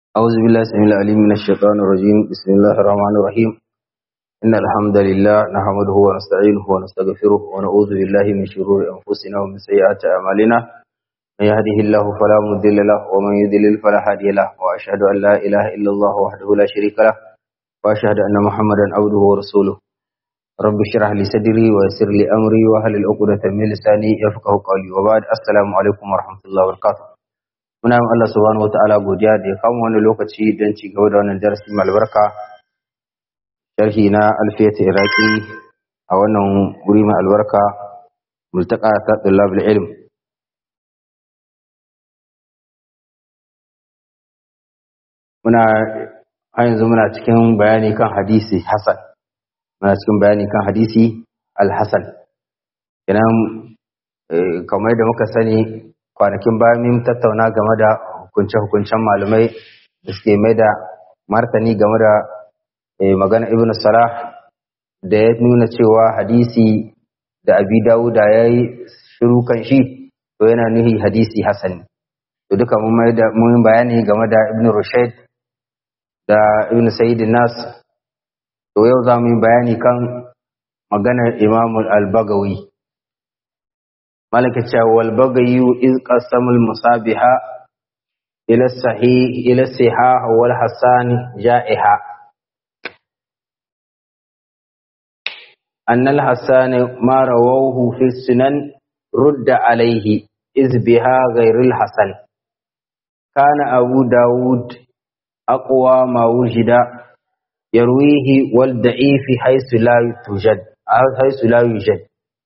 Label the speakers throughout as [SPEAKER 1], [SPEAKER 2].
[SPEAKER 1] أعوذ بالله السميع العليم من الشيطان الرجيم بسم الله الرحمن الرحيم إن الحمد لله نحمده ونستعينه ونستغفره ونعوذ بالله من شرور أنفسنا ومن سيئات أعمالنا من يهده الله فلا مضل له ومن يضلل فلا هادي له وأشهد أن لا إله إلا الله وحده لا شريك له وأشهد أن محمدا عبده ورسوله رب اشرح لي صدري ويسر لي أمري واحلل عقدة من لساني يفقهوا قولي وبعد السلام عليكم ورحمة الله وبركاته muna yin Allah subhanahu wataala godiya da ya kama wani lokaci don ci gaba da wannan darasi mai albarka sharhi na alfiyat iraki a wannan wuri mai albarka multaka ta tullabul ilm muna har yanzu muna cikin bayani kan hadisi hasan muna cikin bayani kan hadisi al-hasan kenan kamar da muka sani kwanakin baya mun tattauna game da hukunce-hukuncen malamai da suke mai da martani game da magana ibn salah da ya nuna cewa hadisi da abi dawuda ya yi shiru kan shi to yana nuhi hadisi hasan to duka mun bayani game da ibn rushaid da ibn sayyid nas to yau za mu yi bayani kan maganar imamul al-bagawi ملك والبغي إذ قسم المصابها إلى الصحيح إلى الصحاح والحسان جائحة أن الحسان ما رووه في السنن رد عليه إذ بها غير الحسن كان أبو داود أقوى ما وجد يرويه والضعيف حيث لا توجد حيث لا يوجد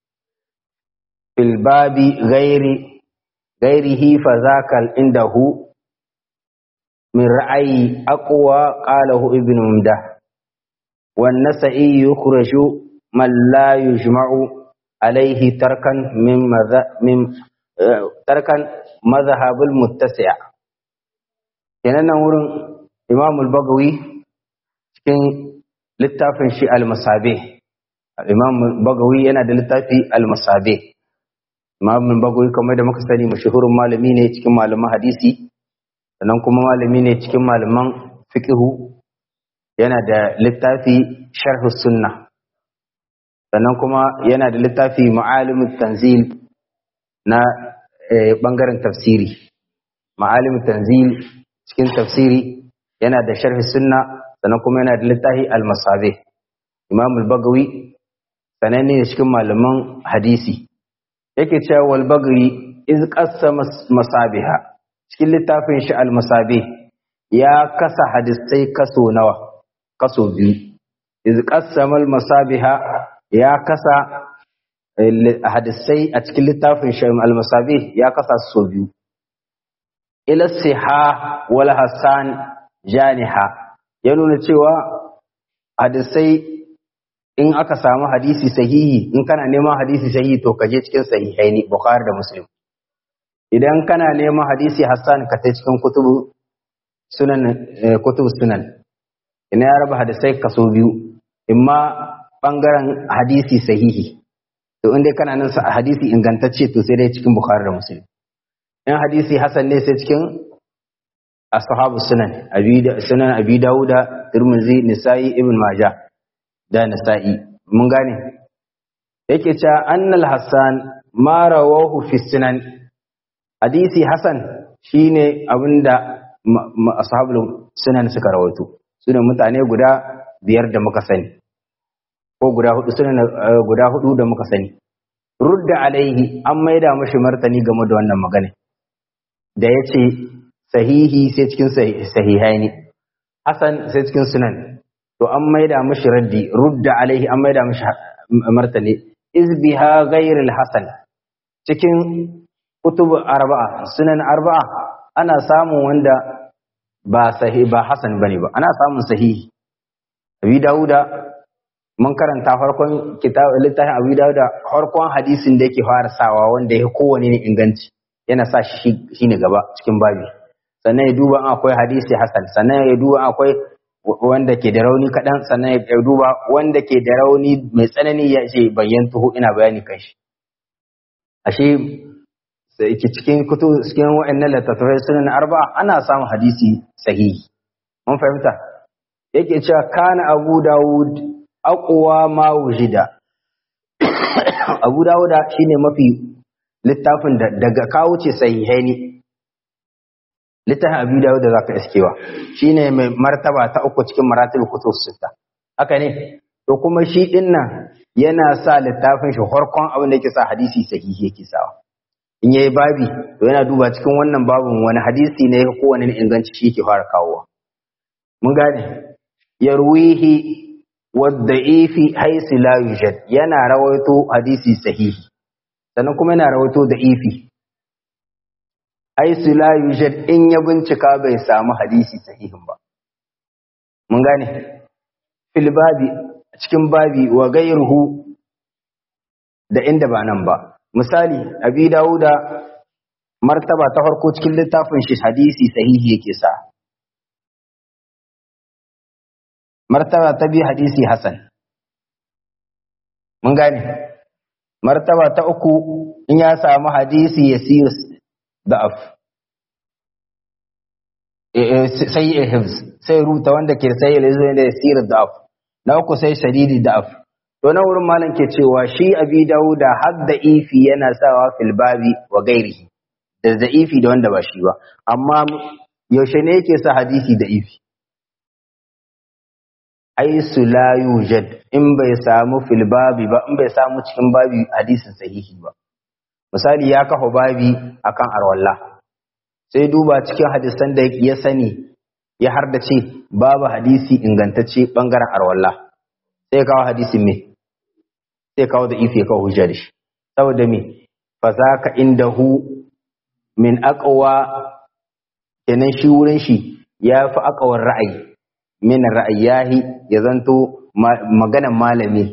[SPEAKER 1] في الباب غير غيره فذاك عنده من رأي أقوى قاله ابن ممده والنسائي يخرج من لا يجمع عليه تركا من من تركا مذهب المتسع kenan nan wurin Imam al-Bagawi cikin littafin shi al-Masabih Imam al-Bagawi yana da littafi al-Masabih Imam Bagawi kamar da muka sani mashahurin malami ne cikin malaman hadisi sannan kuma malami ne cikin malaman fiqhu yana da littafi Sharh Sunna sannan kuma yana da littafi Ma'alimut Tanzil na bangaren tafsiri Ma'alimut Tanzil cikin tafsiri yana da Sharh Sunna sannan kuma yana da littafi Al-Masabih Imam Bagawi sananne ne cikin malaman hadisi yake cewa wal bagri iz qassama masabiha cikin littafin shi al masabih ya kasa hadisai kaso nawa kaso biyu iz qassama al masabiha ya kasa hadisai a cikin littafin shi al masabih ya kasa so biyu ila siha wal hasan janiha ya nuna cewa hadisai in aka samu hadisi sahihi in kana neman hadisi sahihi to ka je cikin sahihaini bukhari da muslim idan kana neman hadisi hassan ka ta cikin kutubu sunan kutubu sunan ina ya raba hadisai kaso biyu imma bangaren hadisi sahihi to inda kana nan hadisi ingantacce to sai dai cikin bukhari da muslim in hadisi hassan ne sai cikin ashabu sunan abi sunan abi dauda tirmidhi nisa'i ibn majah da nasa'i mun gane yake cewa annal hassan ma rawahu fi sunan hadisi hasan shine abinda ashabul sunan suka rawaito sune mutane guda biyar da muka sani ko guda hudu sunan guda hudu da muka sani rudda alaihi an maida mashi martani game da wannan magana da yace sahihi sai cikin sahihaini hasan sai cikin sunan to an maida mashi raddi rudda alaihi an maida mashi martani izbiha ghairil hasan cikin kutub arba'a sunan arba'a ana samun wanda ba sahi ba hasan bane ba ana samun sahihi abi dauda mun karanta farkon kitab littafin abi dauda farkon hadisin da yake fara sawa wanda ya kowane ne inganci yana sa shi shine gaba cikin babi sannan ya duba akwai hadisi hasan sannan ya duba akwai wanda ke da rauni kaɗan sannan ya duba wanda ke da rauni mai tsanani ya ce bayyan tuhu ina bayani kan shi ashe sai cikin kutu cikin wa'annan littattafai sunan arba ana samun hadisi sahihi mun fahimta yake cewa kana abu dawud aqwa ma wujida abu dawuda shine mafi littafin da daga kawo ce sahihaini littafin abu dawuda zaka iskewa shine mai martaba ta uku cikin maratib kutub sita haka ne to kuma shi din nan yana sa littafin shi farkon abin da yake sa hadisi sahihi yake sawa in yayi babi to yana duba cikin wannan babin wani hadisi ne ko wani inganci shi yake fara kawowa mun gane yarwihi wadda'ifi haisu la yujad yana rawaito hadisi sahihi sannan kuma yana rawaito da'ifi haisu la yujad in ya bincika bai samu hadisi sahihin ba mun gane fil babi cikin babi wa gairuhu da inda ba nan ba misali abi dawuda martaba ta farko cikin littafin shi hadisi sahihi yake sa martaba ta biyu hadisi hasan mun gane martaba ta uku in ya samu hadisi ya siyo da'af sai ya hifz sai rubuta wanda ke sai ya zo da sir da'af na uku sai shadidi da'af to na wurin malam ke cewa shi abi dauda har da ifi yana sawa fil babi wa gairihi da da ifi da wanda ba shi ba amma yaushe ne yake sa hadisi da ifi aisu la yujad in bai samu fil babi ba in bai samu cikin babi hadisin sahihi ba misali ya kafa babi akan arwalla sai duba cikin hadisan da ya sani ya har da ce babu hadisi ingantacce bangaren arwalla sai kawo hadisin me sai kawo da ife kawo hujja da shi saboda me fa zaka indahu min aqwa kenan shi wurin shi ya fi aqwar ra'ayi min ra'ayahi ya zanto maganan malami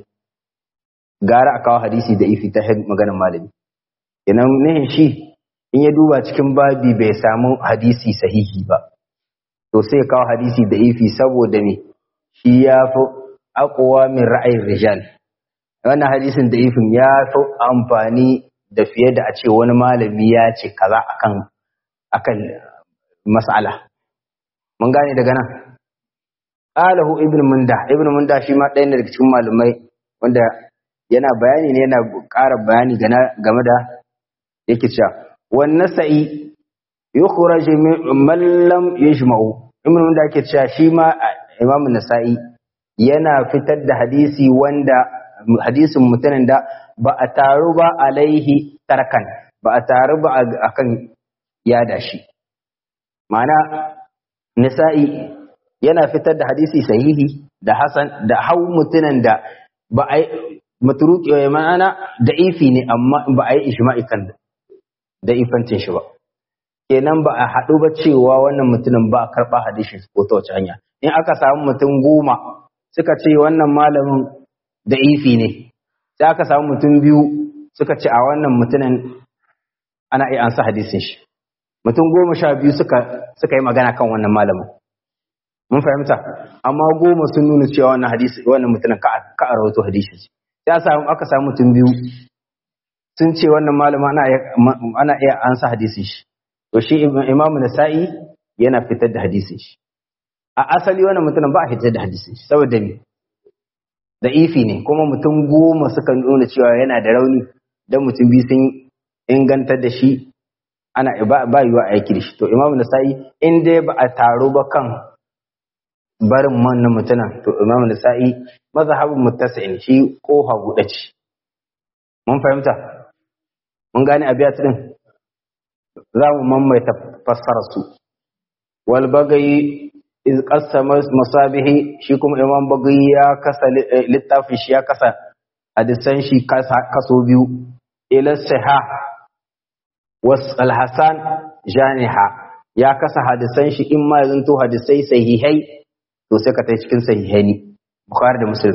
[SPEAKER 1] gara a kawo hadisi da ifi ta maganan malami kenan ne shi in ya duba cikin babi bai samu hadisi sahihi ba to sai kawo hadisi da ifi saboda me shi ya fi aqwa min ra'ayin rijal wannan hadisin da ifin ya fi amfani da fiye da a ce wani malami ya ce kaza akan akan mas'ala mun gane daga nan qalahu ibn munda ibn munda shi ma ɗaya daga cikin malamai wanda yana bayani ne yana ƙara bayani game da yake cewa wan nasa'i yukhraj man lam yajma'u ibn munda yake cewa shi ma imam nasa'i yana fitar da hadisi wanda hadisin mutanen da ba a taru ba alaihi tarkan ba a taru ba akan yada shi ma'ana nisa'i yana fitar da hadisi sahihi da hasan da hau mutunan da ba a maturuki ma'ana da ifi ne amma ba a yi ishma'i kan da ifancin shi ba kenan ba a haɗu ba cewa wannan mutumin ba a karɓa hadisi ko ta wace hanya in aka samu mutum goma suka ce wannan malamin da ifi ne sai aka samu mutum biyu suka ce a wannan mutumin ana iya ansa hadisin shi mutum goma sha biyu suka suka yi magana kan wannan malamin mun fahimta amma goma sun nuna cewa wannan hadisi wannan mutumin ka ka a rawaito hadisi sai samu aka samu mutum biyu sun ce wannan malamin ana iya ana iya ansa hadisin shi to shi imamu nasa'i yana fitar da hadisin shi a asali wannan mutumin ba a fitar da hadisin shi saboda me da ifi ne kuma mutum goma suka nuna cewa yana da rauni dan mutum biyu sun ingantar da shi ana ba yiwa aiki da shi to imamu nasa'i in dai ba a taro ba kan barin wannan mutumin to imamu nasa'i mazhabin muttasi'in shi koha guda ce mun fahimta mun gane abiyat din za mu mamaita fassara su wal bagayi iz qassama masabihi shi kuma imam bagayi ya kasa littafin shi ya kasa hadisan shi kaso biyu ila sahih was al-hasan janiha ya kasa hadisan shi in ma zanto hadisai sahihai to sai ka tai cikin sahihai ne bukhari da muslim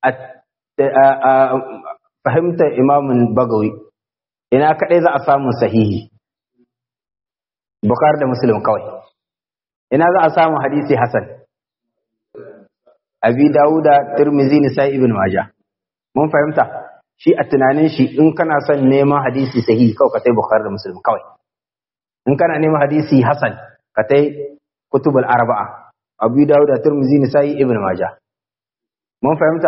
[SPEAKER 1] fahimta imamun bagawi ina kadai za a samu sahihi bukhari da muslim kawai ina za a samu hadisi hasan abi dawuda tirmizi nisa ibn majah mun fahimta shi a tunanin shi in kana son neman hadisi sahihi kawai ka tai bukhari da muslim kawai in kana neman hadisi hasan ka tai kutubul arba'a abu dawud da turmizi nisa'i ibn majah mun fahimta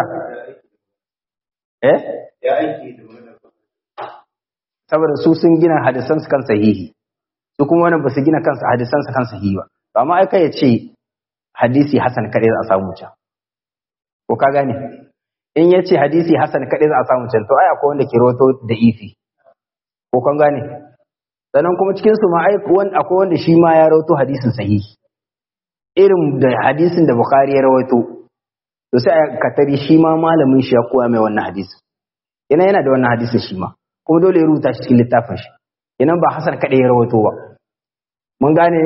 [SPEAKER 1] eh
[SPEAKER 2] ya aiki da wannan
[SPEAKER 1] saboda su sun gina hadisan su kan sahihi su kuma wannan ba su gina kansu hadisan su kan sahihi ba to amma ai kai ya ce hadisi hasan kadai za a samu can ko ka gane in ya ce hadisi hasan kadai za a samu can to ai akwai wanda ke rawato da ifi ko kan gane sannan kuma cikin su ma ai akwai wanda shi ma ya rawato hadisin sahihi irin da hadisin da bukhari ya rawaito to sai a katari shi ma malamin shi ya koya mai wannan hadisin yana yana da wannan hadisin shi ma kuma dole ya rubuta shi cikin littafin shi kenan ba hasan kadai ya rawaito ba mun gane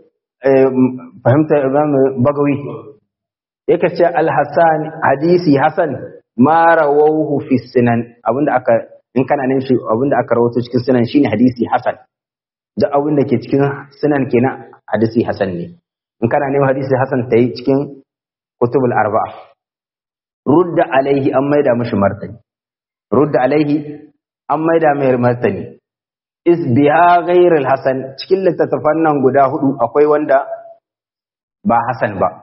[SPEAKER 1] fahimta imam bagawi yake ce al-hasan hadisi hasan ma rawahu fi sunan abinda aka in kana neman shi abinda aka rawaito cikin sunan shine hadisi hasan da abinda ke cikin sunan kenan hadisi hasan ne in kana neman hadisi hasan tayi cikin kutubul arba'a rudda alaihi an maida mishi martani rudda alaihi an maida mai martani is biha ghairul hasan cikin littattafan nan guda hudu akwai wanda ba hasan ba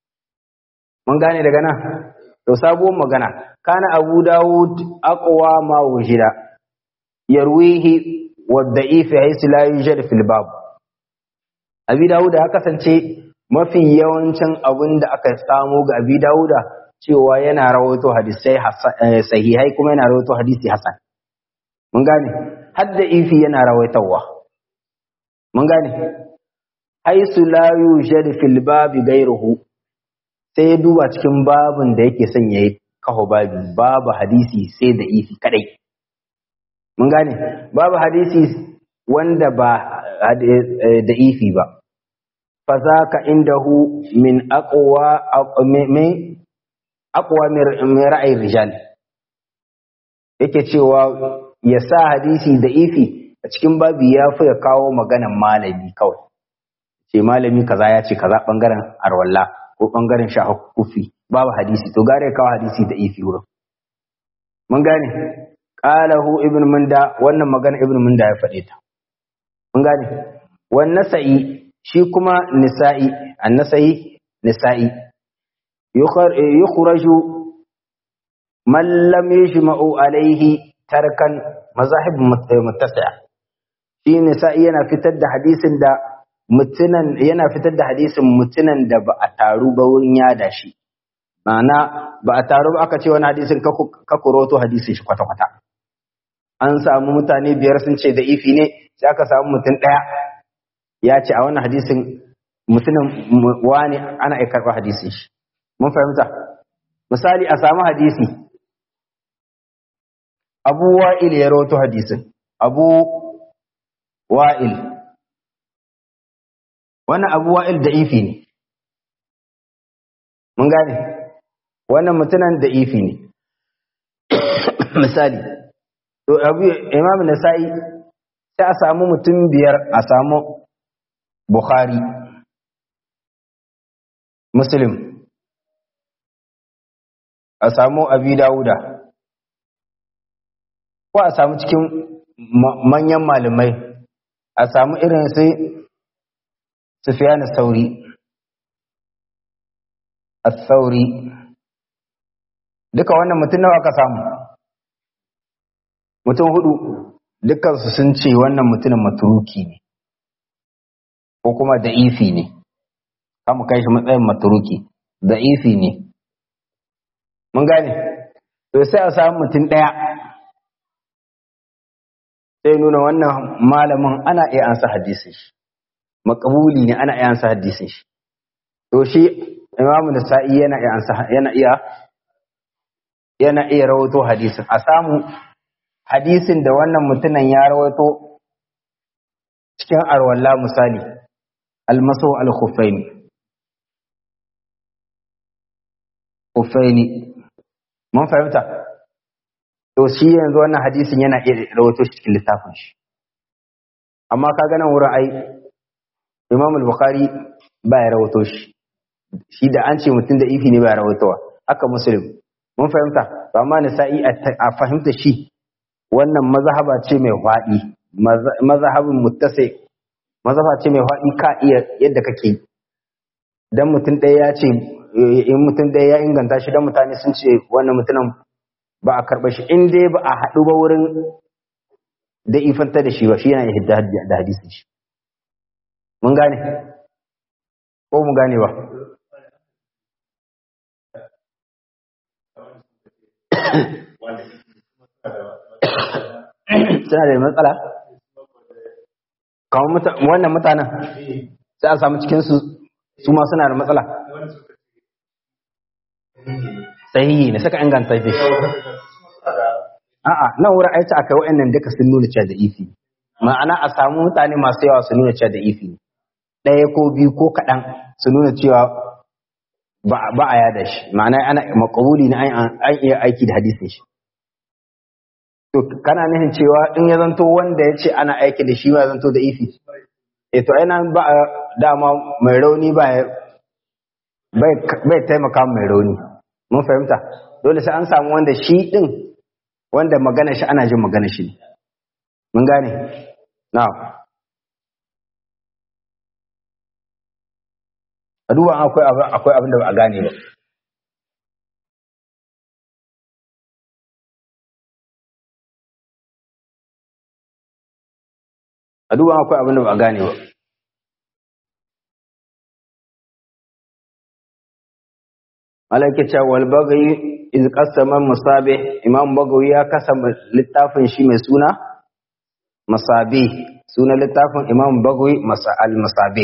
[SPEAKER 1] mun gane daga nan to sabuwar magana kana abu dawud aqwa ma wujida yarwihi wa da'if haythu la yujad fil bab abi dawud ya kasance mafi yawancin abin da aka samu ga abi dawuda cewa yana rawaito hadisai sahihai kuma yana rawaito hadisi hasan mun gane hadda ifi yana rawaitawa mun gane haisu la yujad fil babi gairuhu sai ya duba cikin babin da yake son yayi kaho babi babu hadisi sai da ifi kadai mun gane babu hadisi wanda ba da ifi ba fa zaka indahu min aqwa min aqwa min ra'ayi rijal yake cewa ya sa hadisi da ifi a cikin babi ya fi ya kawo maganan malami kawai ce malami kaza ya ce kaza bangaren arwalla ko bangaren shahakufi babu hadisi to gare kawo hadisi da ifi wurin mun gane qalahu ibn munda wannan magana ibn munda ya faɗe ta mun gane wan nasa'i shi kuma nisa'i an-nasa'i nisa'i yukhraju man lam yajma'u alayhi tarkan mazahib muttasi'a shi ne sa'i yana fitar da hadisin da mutunan yana fitar da hadisin mutunan da ba a taru ba wurin yada shi ma'ana ba a taru ba aka ce wani hadisin ka kuroto hadisin shi kwata-kwata an samu mutane biyar sun ce da ifi ne sai aka samu mutum ɗaya ya ce a wannan hadisin mutumin wani ana iya karɓar hadisin shi mun fahimta misali a samu hadisi abu wa'il ya rawato hadisin abu wa'il wannan abu wa'il da ifi ne mun gane wannan mutunan da ifi ne misali to abu imam nasa'i sai a samu mutum biyar a samu bukhari muslim a samu abi dawuda ko a samu cikin manyan malamai a samu irin sai Sufyan sauri as-sauri duka wannan mutum nawa aka samu mutum hudu dukkan su sun ce wannan mutumin maturuki ne ko kuma da'ifi ne kama kai shi matsayin maturuki da'ifi ne mun gane to sai a samu mutum daya sai nuna wannan malamin ana iya ansa hadisin shi makabuli ne ana iya ansa hadisin shi to shi imamu nasa'i yana iya ansa yana iya yana iya rawaito hadisin a samu hadisin da wannan mutumin ya rawaito cikin arwalla misali almaso al-khuffaini khuffaini mun fahimta to shi yanzu wannan hadisin yana iya rawaito shi cikin littafin shi amma ka ga nan wurin ai Imam al-Bukhari ba ya rawaito shi shi da an ce mutum da ifi ne ba ya rawaitowa haka Muslim mun fahimta to amma Nasa'i a fahimta shi wannan mazhaba ce mai faɗi mazhabin muttasi mazhaba ce mai faɗi ka iya yadda kake dan mutum ɗaya ya ce in mutum ɗaya ya inganta shi dan mutane sun ce wannan mutumin ba a karɓa shi in dai ba a haɗu ba wurin da ifanta da shi ba shi yana hidda da hadisin shi mun gane ko mu gane ba suna da matsala kamar wannan mutanen sai a samu cikinsu su ma suna da matsala sahihi ne saka inganta da shi a'a nan wurin aiki aka wa'annan duka sun nuna cewa da ifi ma'ana a samu mutane masu yawa su nuna cewa da ifi ɗaya ko biyu ko kaɗan su nuna cewa ba a yada shi ma'ana ana makabuli na an iya aiki da hadisin shi to kana nihin cewa in ya zanto wanda ya ce ana aiki da shi ma zanto da ifi e to aina ba dama mai rauni ba bai taimaka mai rauni mun fahimta dole sai an samu wanda shi din wanda magana shi ana jin magana shi mun gane na a duba akwai abin da ba a gane ba a duba akwai abin da ba a gane ba malaka cewa wal bagayi iz qasama musabih imam bagawi ya kasa littafin shi mai suna masabih suna littafin imam bagawi al masabih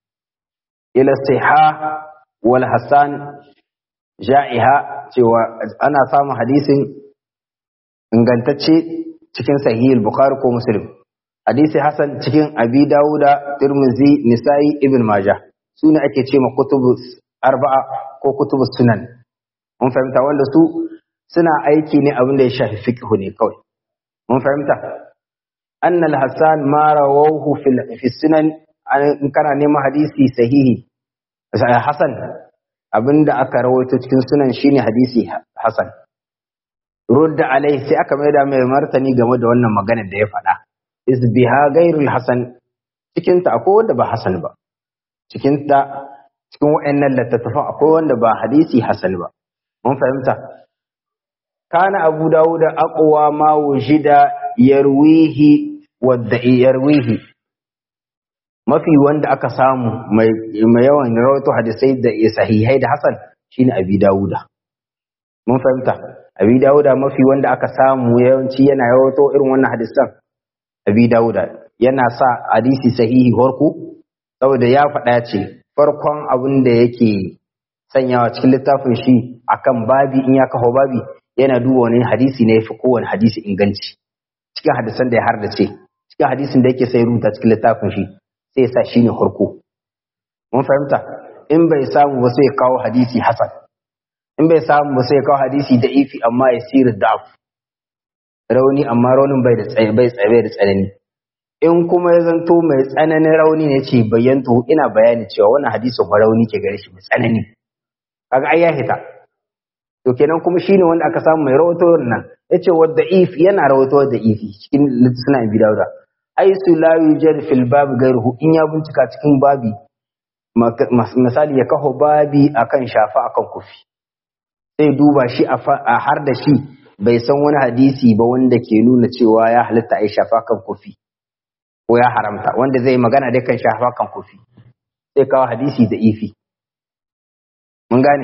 [SPEAKER 1] ila siha wal hasan ja'iha cewa ana samun hadisin ingantacce cikin sahih bukhari ko muslim hadisi hasan cikin abi dawuda tirmizi nisa'i ibn majah sune ake ce ma kutubu arba'a ko kutubu sunan mun fahimta wanda su suna aiki ne abin da ya shafi fiqh ne kawai mun fahimta annal hasan ma rawahu fil fi sunan in kana neman hadisi sahihi hasan abinda aka rawaito cikin sunan shine hadisi hasan rudda alai sai aka maida mai martani game da wannan magana da ya faɗa isbiha gairul hasan cikin ta akwai wanda ba hasan ba cikin ta cikin wayannan littattafan akwai wanda ba hadisi hasan ba mun fahimta kana abu dawud aqwa ma wujida yarwihi wadda yarwihi mafi wanda aka samu mai yawan rawaito hadisai da sahihai da hasan shine abi dawuda mun fahimta abi dawuda mafi wanda aka samu yawanci yana rawaito irin wannan hadisan abi dawuda yana sa hadisi sahihi horku saboda ya faɗa ce farkon abin da yake sanyawa cikin littafin shi akan babi in ya kawo babi yana duba wani hadisi ne yafi kowane hadisi inganci cikin hadisan da ya hardace cikin hadisin da yake sai rubuta cikin littafin shi sai ya sa shi ne farko mun fahimta in bai samu ba sai ya kawo hadisi hasan in bai samu ba sai ya kawo hadisi da ifi amma ya sirri da'af rauni amma raunin bai da tsaye bai tsaye da tsanani in kuma ya zanto mai tsananin rauni ne ce bayyanto ina bayani cewa wannan hadisin ba rauni ke gare shi mai tsanani kaga ai ya hita to kenan kuma shine wanda aka samu mai rawato nan yace wa da'if yana rawato da ifi cikin suna bi dauda ai su la yujad fil bab gairuhu in ya bincika cikin babi misali ya kaho babi akan shafa akan kufi sai duba shi a har da shi bai san wani hadisi ba wanda ke nuna cewa ya halitta ai shafa kan kufi ko ya haramta wanda zai magana dai kan shafa kan kufi sai kawo hadisi da ifi mun gane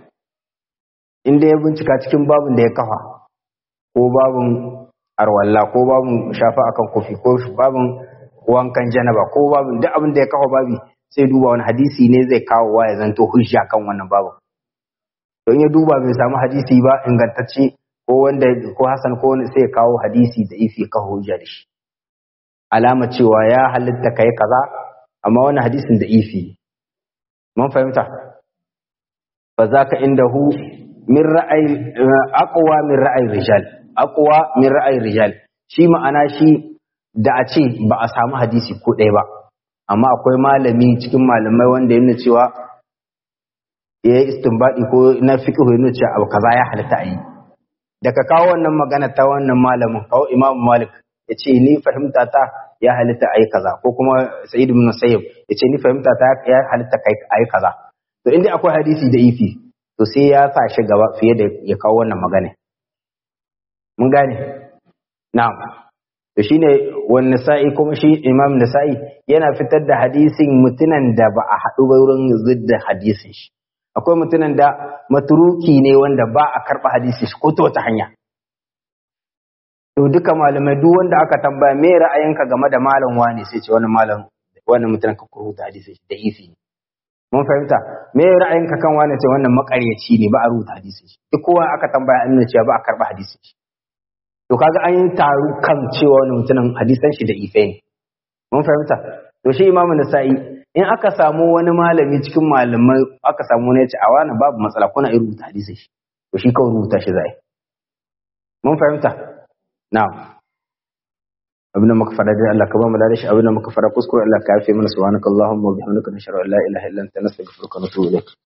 [SPEAKER 1] inda ya bincika cikin babin da ya kafa ko babin arwalla ko babin shafa akan kufi ko babin wankan janaba ko babin duk abin da ya kafa babi sai duba wani hadisi ne zai kawo wa ya zanto hujja kan wannan babin don ya duba bai samu hadisi ba ingantacce ko wanda ko hasan ko wani sai ya kawo hadisi da ifi ka hujja da shi alama cewa ya halitta kai kaza amma wannan hadisin da ifi mun fahimta fa zaka indahu min ra'ayi aqwa min ra'ayi rijal aqwa min ra'ayi rijal shi ma'ana shi da a ce ba a samu hadisi ko ɗaya ba amma akwai malami cikin malamai wanda yana cewa ya yi istinbadi ko na fiqh yana cewa abu kaza ya halitta a yi daga kawo wannan magana ta wannan malamin kawo imam malik ya ce ni fahimta ta ya halitta a yi kaza ko kuma sa'id ibn sayyib ya ce ni fahimta ta ya halitta a yi kaza to inda akwai hadisi da ifi to sai ya sa shi gaba fiye da ya kawo wannan magana mun gane na'am to shine wan nisa'i kuma shi imam nisa'i yana fitar da hadisin mutunan da ba a haɗu ba wurin zidda hadisin shi akwai mutunan da maturuki ne wanda ba a karɓa hadisin shi ko ta wata hanya to duka malamai duk wanda aka tambaya me ra'ayinka game da malam wani sai ce wani malam wannan mutunan ka rubuta hadisin shi da ifi ne mun fahimta me ra'ayinka kan wani ce wannan makaryaci ne ba a rubuta hadisin shi duk kowa aka tambaya an cewa ba a karɓa hadisin shi to kaga an yi taru kan cewa wani mutumin hadisan shi da ife ne mun fahimta to shi imamu nasa'i in aka samu wani malami cikin malamai aka samu wani ya ce a wani babu matsala kuna iya rubuta hadisin shi to shi kawai rubuta shi zai mun fahimta na'am abin da muka fara dai Allah ka ba mu da shi abin da muka fara kuskure Allah ka yafe mana subhanakallahumma wa bihamdika nashhadu an la ilaha illa anta nastaghfiruka wa natubu ilayk